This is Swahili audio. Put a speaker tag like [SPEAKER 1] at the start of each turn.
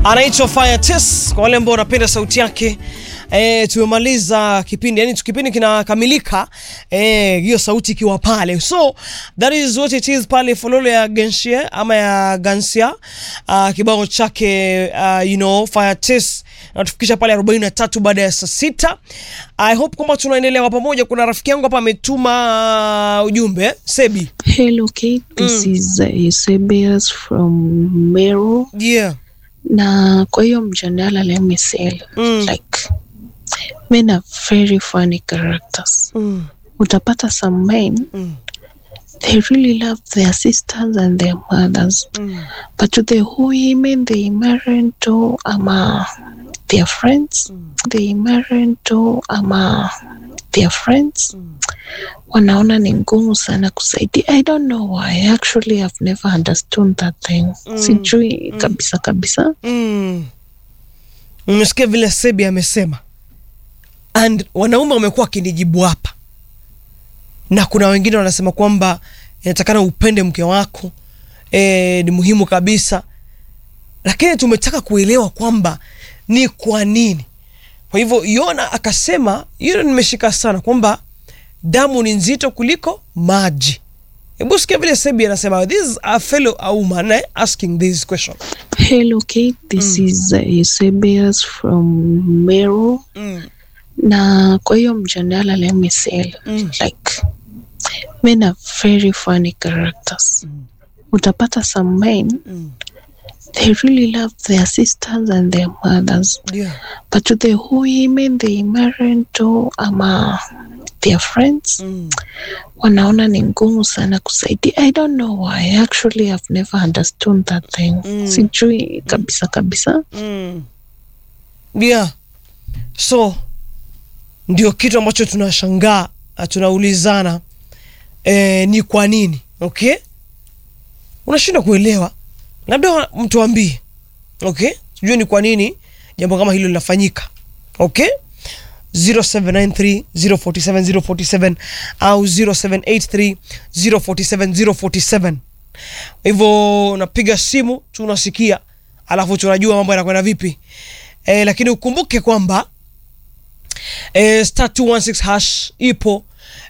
[SPEAKER 1] anaitwa Fire Test kwa wale ambao wanapenda sauti yake. E, tumemaliza kipindi yani kipindi kinakamilika eh, hiyo sauti ikiwa pale, so that is what it is pale fololo ya Genshie ama ya Gansia uh, kibao chake uh, you know Fire Test natufikisha pale 43 baada ya saa sita. I hope kwamba tunaendelea kwa pamoja. Kuna rafiki yangu hapa ametuma uh, ujumbe Sebi.
[SPEAKER 2] Hello Kate, this is uh, Eusebius from Meru
[SPEAKER 1] Yeah.
[SPEAKER 2] na kwa hiyo mjadala let me say
[SPEAKER 1] Mm.
[SPEAKER 2] like men are very funny characters.
[SPEAKER 1] Mm.
[SPEAKER 2] Utapata some men
[SPEAKER 1] Mm.
[SPEAKER 2] they really love their sisters and their mothers
[SPEAKER 1] Mm.
[SPEAKER 2] but to the women they marry to ama their friends they marry to ama their friends wanaona ni ngumu sana kusaidia i don't know why actually i've never understood that thing sijui kabisa kabisa
[SPEAKER 1] Mm. Mmesikia vile Sebi amesema, and wanaume wamekuwa wakinijibu hapa, na kuna wengine wanasema kwamba inatakana upende mke wako e, ni muhimu kabisa, lakini tumetaka kuelewa kwamba ni kwa nini. Kwa hivyo Yona akasema, hilo nimeshika sana, kwamba damu ni nzito kuliko maji. Hebu sikia vile Sebi anasema, this is a fellow a woman eh, asking this question.
[SPEAKER 2] hello kate this is uh, Eusebius from Meru
[SPEAKER 1] Mm.
[SPEAKER 2] na kwa hiyo mjadala let me say
[SPEAKER 1] Mm.
[SPEAKER 2] like men are very funny characters utapata some men
[SPEAKER 1] Mm.
[SPEAKER 2] they really love their sisters and their mothers
[SPEAKER 1] Yeah.
[SPEAKER 2] but to the women they marry to ama their friends
[SPEAKER 1] Mm.
[SPEAKER 2] wanaona ni ngumu sana kusaidia i don't know why actually i've never understood that thing
[SPEAKER 1] Mm.
[SPEAKER 2] sijui kabisa kabisa
[SPEAKER 1] Mm. Yeah. So ndio kitu ambacho tunashangaa na tunaulizana eh, ni kwa nini okay? Unashindwa kuelewa, labda wa- mtuambie okay, sijui ni kwa nini jambo kama hilo linafanyika okay 0793 047 047 au 0783 047 047 hivyo unapiga simu tunasikia, alafu tunajua mambo yanakwenda vipi e, lakini ukumbuke kwamba e, star 216 hash ipo